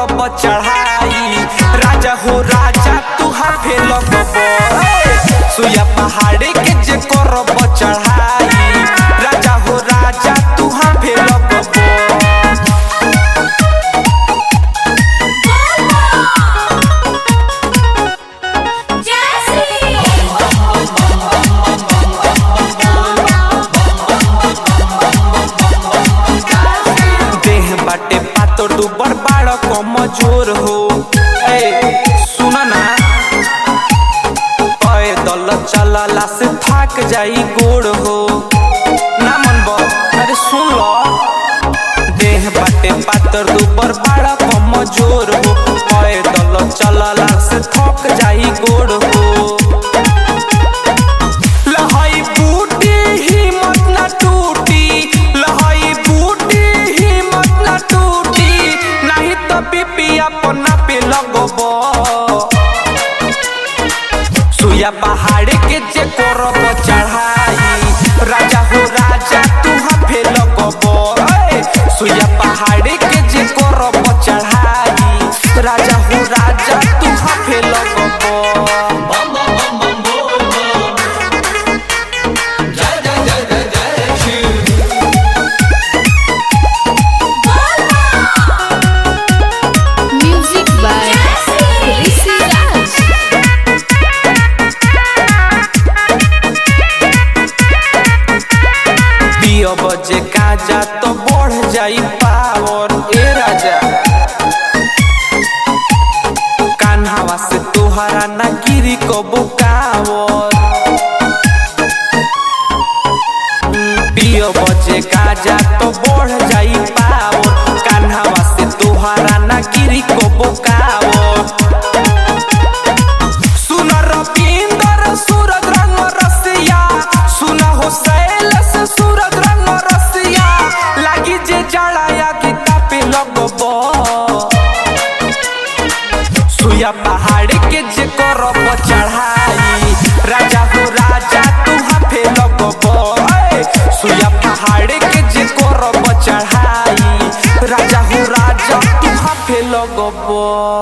करब चढ़ाई राजा हो राजा तू हाफे लगब सुया पहाड़ी के जे करब चढ़ाई राजा हो राजा तू हाफे लगब देह बाटे पातर दुबर बाड़ कमजोर हो ए सुन ना पैदल चलला से थक जाई गोड़ हो ना मन अरे सुन लो देह बाटे पातर दुबर बाड़ कमजोर हो पैदल चलला से थक जाई गोड़ हो लहाई बूटी हिम्मत न टूटी लहाई बूटी हिम्मत न टूटी नहीं तो बीपी अपना पे लगब सुया पहाड़ के जे करब चढ़ाई राजा हो राजा तू हाफे लगब ए, सुया पहाड़ के जे करब चढ़ाई राजा हो राजा तू हाफे लगब Music by Rishi Raj. पियो बजे काजा तो बढ़ जाई पावर ए राजा कान्हावा से तोहरा ना गिरी को बुकावर पियो बजे काजा तो बढ़ जाई पावर कान्हावा से तोहरा ना गिरी को बुकावर सुन रविंदर सूरज रंग रसिया सुन हो शैलेश सूरज रंग रसिया लागी जे जड़ाया गीता पे लगब सुया पहाड़ के जे करब चढ़ाई राजा हो राजा तू हाफे लगब ए, सुया पहाड़ के जे करब चढ़ाई राजा हो राजा तू हाफे लगब